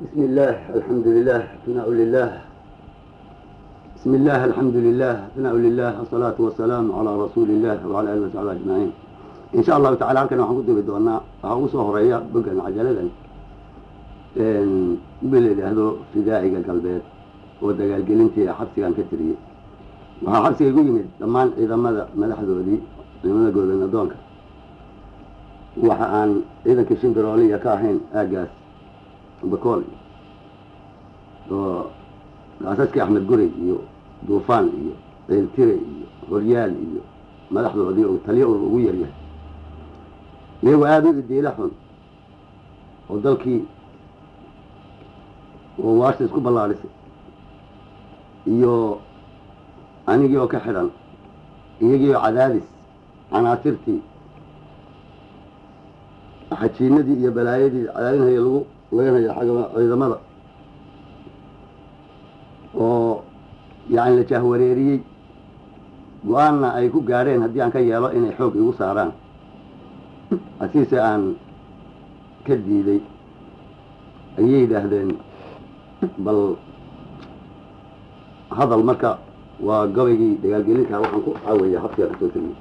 بسم الله الحمد لله ثناء لله بسم الله الحمد لله ثناء لله الصلاة والسلام على رسول الله وعلى آله وصحبه أجمعين إن شاء الله تعالى halkan waxaan ku dubi doonaa waxaa ugu soo horeeya bogan cajaladan bil yidhaahdo fidaaciga galbeed oo dagaalgelintii xabsigan ka tiriyey waxaa xabsiga igu yimid dhammaan ciidamada madaxdoodii ciidamada goobanadoonka waxa aan ciidankii shimbirooliya ka ahayn aagaas bakool oo gaasaskii axmed gurey iyo duufaan iyo ceeltire iyo horyaal iyo madaxdoodii oo taliyo ugu yaryahay iyagoo aada u idiila xun oo dalkii oo waashta isku ballaadhisay iyo anigii oo ka xidhan iyagii oo cadaadis canaasirtii xajiinadii iyo balaayadii cadaadinhaya lagu laganhaya xagga ciidamada oo yacni la jahwareeriyey go-aanna ay ku gaadheen haddii aan ka yeelo inay xoog igu saaraan asiise aan ka diiday ayay yidhaahdeen bal hadal marka waa gabaygii dagaalgelinka waxaan ku caawaya habsiga kasoo tegiyey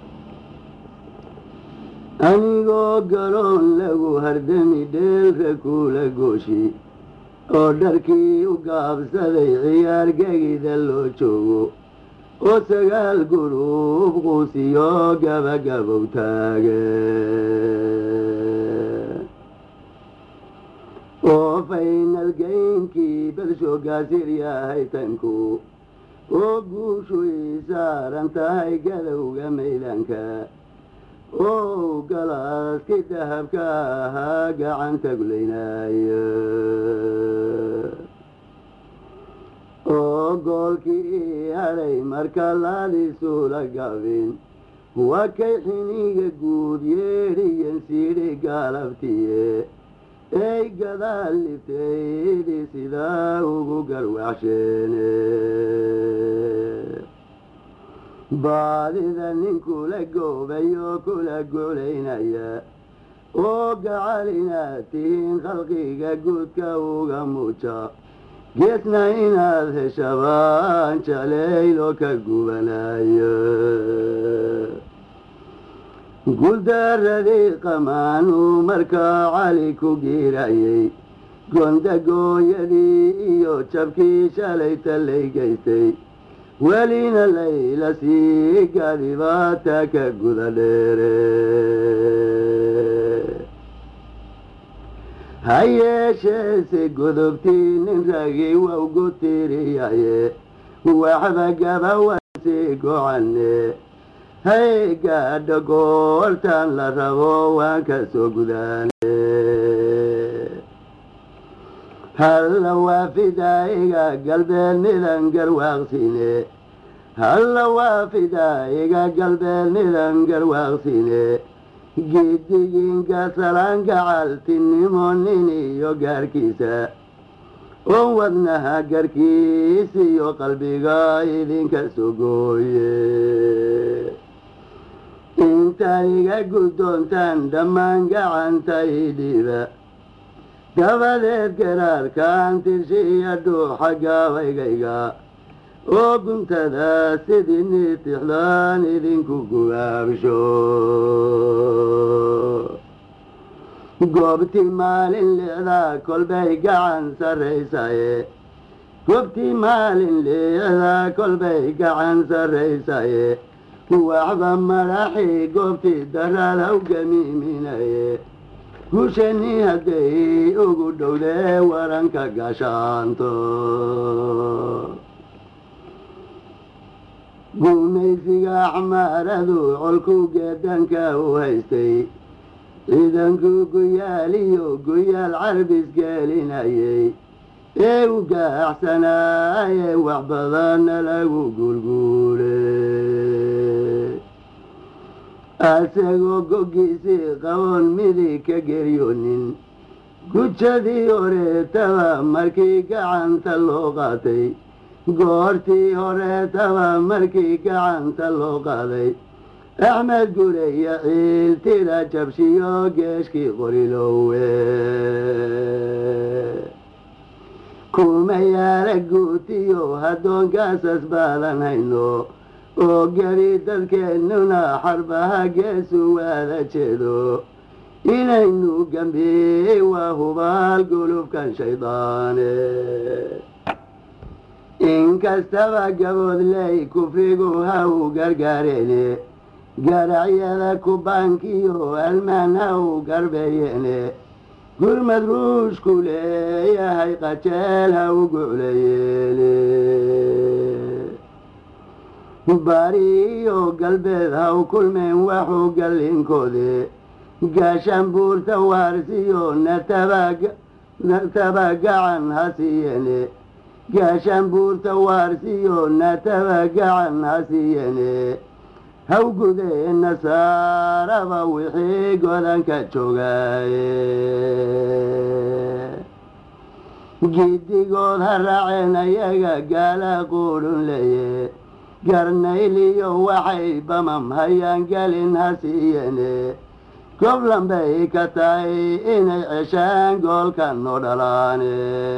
anigoo garoon lagu hardami dheelka kula gooshi oo dharkii u gaabsaday ciyaar gegida loo joogo oo sagaal guruub quusiyo gabagabow taage oo faynal geynkii bersho gaasir yahay tanku oo guushu ii saaran tahay gadowga maylanka oo galaaskii dahabka ahaa gacanta gulaynaayo oo goolkii ii hadhay marka laadisula gabin waa kay xiniga guud yeedhiyan siidhi gaalabtiye ey gadaal libtaydi sidaa ugu garwaxsheene baadida nin kula goobay oo kula golaynaya oo gacal inaad tihiin khalqiga guudka uga muuja geesna inaad heshabaan jalaylo ka gubanayo guuldaradii qamaanuu markaa cali ku giirayay gondagooyadii iyo jabkii shalay tallay gaystay welina layla sii gadibaata ka guda dheere ha yeesheese godobtii nin ragii wawgu tiriyaye waxba gabawansi gocanne hay gaadho goortan la rabo waan ka soo gudaane halla waafidaa'iga galbeed midan garwaaqsine halla waafidaa'iga galbeed midan garwaaqsine gidiginka salaan gacaltinimo nin iyo gaarkiisa oo wadnaha garkiis iyo qalbiga idinka sogooye intaad iga guddoontaan dhammaan gacanta idhiiba dabadeed garaarkaan tirshiya dhuuxa gaabaygayga oo guntada sidii niitixdaan idinku gubaabsho goobtii maalin licdaa kolbay gacan sarraysaye goobtii maalin licdaa kolbay gacan sarraysaye waxba madaxii goobtii daradaw gamiiminaye gushani hadday ugu dhowdee waranka gashaanto guumaysiga axmaaradu colku geedanka u haystay ciidanku guyaaliyo guyaal carbis geelinayay ee u gaaxsanaaye wax badanna lagu guulguule asagoo goggiisii qaboon midig ka geryoonin gujadii horeetaba markii gacanta loo qaatay goortii horeetaba markii gacanta loo qaaday axmed gureya ciil tira jabshiyo geeshkii qorilowe kuma yaala guutiyo haddoonkaasas baadan hayno oo geli dadkeennuna xarbaha geesu waada jeedo inaynu gambiyey waa hubaal gulubkan shaydaane inkastaba gaboodley kufrigu ha u gargaareene garacyada kubaankiyo almaan ha u garbeeyeene gurmad ruushku leeyahay qajeel ha u guclayeene bariyo galbeed ha u kulmeen waxu gallinkoode gaashaan buurta waarsiyo nataba gacan ha siiyene gaashaan buurta waarsiyo nataba gacan ha siiyene hawgudee nasaaraba wixii godanka joogaaye giddigood ha raaceen ayaga gaala quudhun leye garnayliyo waxay bamam hayaan gelin ha siiyene goblan bay ka tahay inay ceshaan goolkan noo dhalaane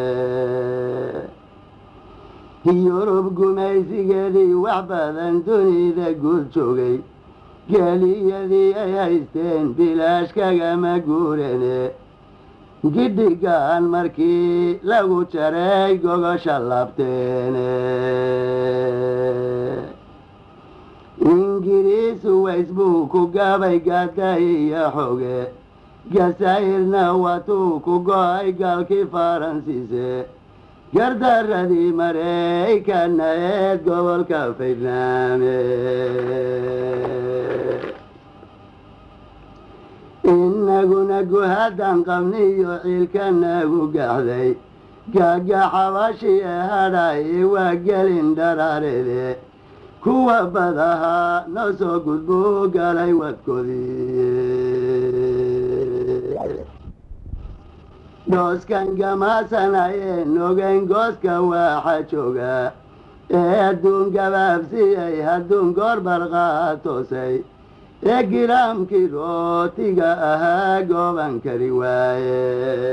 yurub gumaysigeedii wax badan dunida guud joogay geliyadii ay haysteen bilaash kagama guurene gidhigaan markii lagu jaray gogosha labteene ingiriisu ways buu ku gabay gaday iyo xoge gasaa'irna watuu ku go-ay gaalkii faransiise gardaradii maraykanna eed gobolka faydnaame inaguna guhadan qabniyo ciilkanagu gaxday gaagaxabashiye hadhay waa gelin dharaarede kuwa badaha noo soo gudbuu galay wadkoodii dhooskan gamaasanayeen ogeyn gooska waaxa jooga ee adduun gabaabsiyey hadduun goor barqaa toosay ee giraamkii rootiga ahaa gooban kari waaye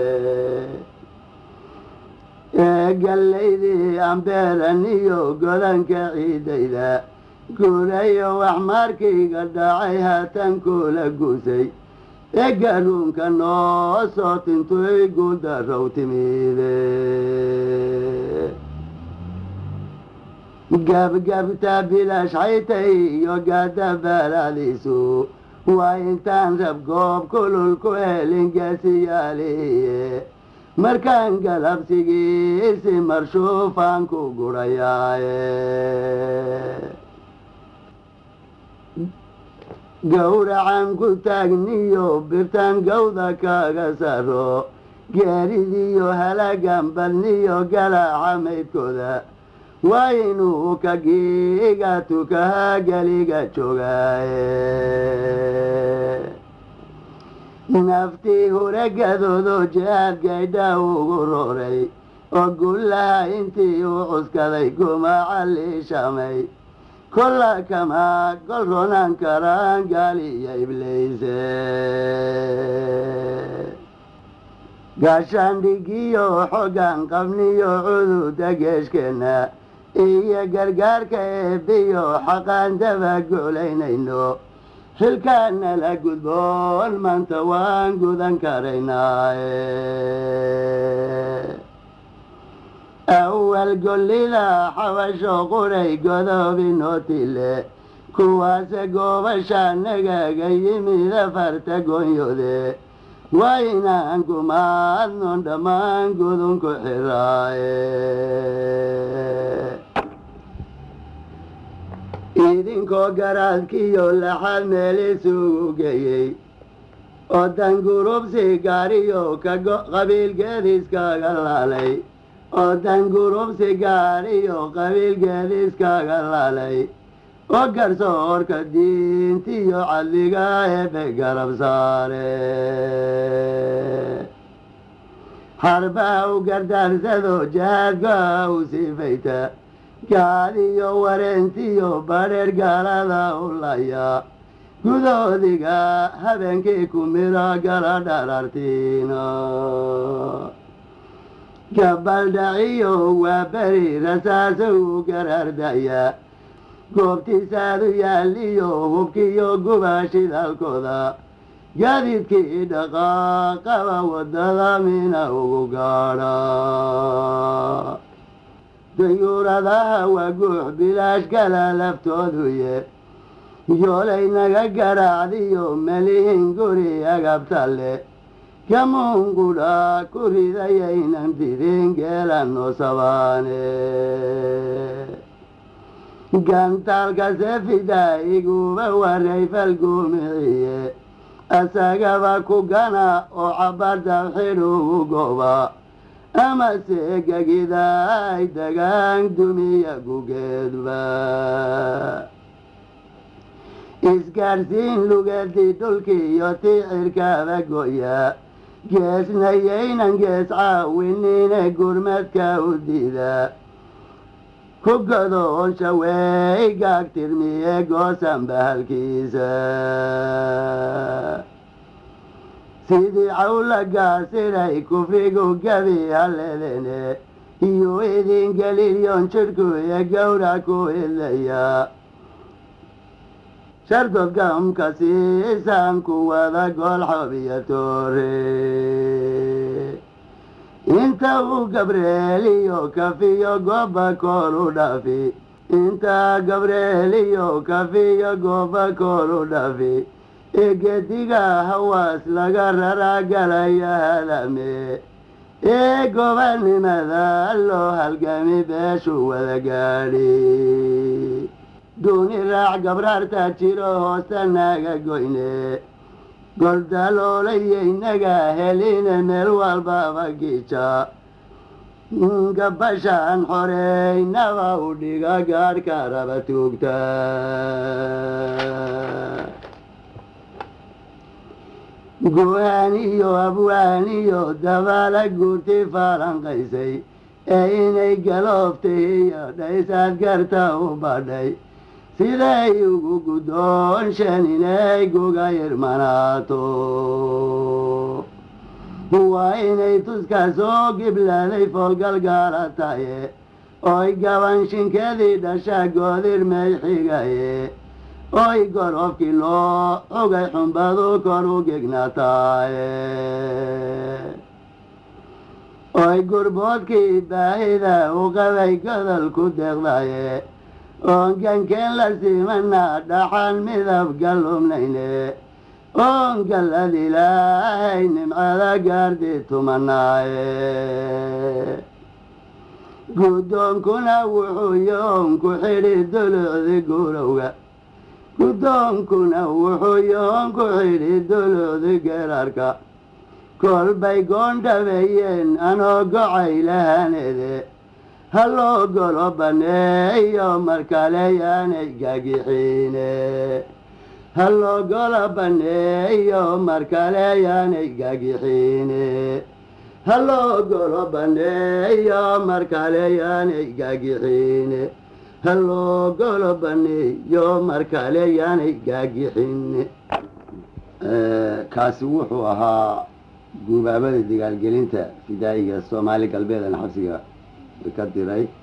ee gallaydii ambeeran iyo godanka ciidayda guurayo wax markiiga dhacay haatan kula guusay ee garuunka noo soo tintoy guuldarow timide gabgabta bilaash xaytay iyo gaadabaladiisu waa intaan rab goob kulul ku helin gaasiyaaliye markaan galabsigiisi marshuufaan ku gurayaaye gowracan ku taagniyo birtaan gawda kaga saro geeridiyo halagan badniyo galaaca maydkooda waa inuu ka giiga tukaha geliga joogaaye naftii huregadoodo jihaad gaydha ugu roray oo gullaha intii uu cuskaday gumaca liishamay kolla kama gol ronan karaan gaaliya ibleyse gaashaandhigiyo xoggan qabniyo cududa geeshkeenna iyo gargaarka eebbiyo xaqaan daba golaynayno xilkaana la gudboon maanta waan gudan karaynaaye awal gollida xabasho quray godoobinoo tile kuwaase goobasha nagaga yimida farta goonyode waa inaan gumaadnon dhammaan gudunku xiraaye idinkoo garaadkiyo laxad meel isugu geeyey oo dangurubsi gaariyo ka qabiilgeediiskaga laalay oo dangurubsi gaariyo qabiilgeediiskaga laalay oo garsoorka diintiyo cadliga eebe garab saare xarbaa u gardaarsado jahaadka u sifayta gaadiyo wareentiyo badheer gaalada u laya gudoodiga habeenkii ku miro gala dharartiina gabaldhaciyo waa beri rasaasa uu garaardayaa goobtiisaadu yaaliyo hubkiyo guba shidaalkooda gaadiidkii dhaqaaqaba waddada mina ugu gaadha dayuuradaha waa guux bilaash kala laftooduye yoolay naga garaacdiyo melihin guri agabtalle kamuungudha ku ridayaynan didin geelanno sabaane gantaalka sefida iguba waray falgumiciye asagaba ku gana oo cabarda xidhugu goba amase gegida ay degaan dumiya gugeedba isgaadhsiin lugeedii dhulkii iyo ticirkaba goya geesnayaynan gees caawinine gurmadka u dida ku gadoonsha wey gaagtirmiye goosan bahalkiisa sidii cawla gaasiray kufrigu gabi haledene iyo idin gelilyon jidhku ee gowra ku hidlaya shardodgamka siisaan ku wada goolxob iyo toore inta uu gabreeliyo kafiyo gooba koor u dhafi inta gabreeliyo kafiyo gooba koor u dhafi ee gediga hawaas laga raraa galaya hadame ee gobanimada loo halgami beeshu wada gaadhi duuni raac gabraarta jiro hoosta naga goyne goldaloolayyaynaga heline meel walbaba gija gabashaan xoreynaba u dhiga gaadhka raba tuugta guhaaniyo abwaaniyo dabaala guurti faalanqaysay ee inay galooftay iyo dhaysaad garta u badhay siday ugu guddoonshen inay guga irmanaato waa inay tuska soo gibladay foolgalgaala taye oy gabanshinkeedii dhasha goodirmay xigaye oy gorofkii loo ogay xumbadu kor u gegnataaye oy gurboodkii baahida u qabay godolku deeqdaye oon gankeen la simana dhaxan midab gallumnayne oon gallad ilaahay nimcada gaardi tumanaaye guddoonkuna wuxuu yoon ku xidhi dulucdi gurowga guddoonkuna wuxuu yoon ku xidhi dulucdi geerarka kolbay goondhabeeyeen anoo gocay lahanede halloo golo baneeyo markale yaanay gagixiine halloo golo baneeyo markale yaanay gagixiine halloo golo baneeyo markale yaanay gagixiine halloo golo baneeyo markale yaanay gaagixine kaasi wuxuu ahaa guubaabada dagaalgelinta fidaa'iga soomaali galbeedana xabsiga ka diray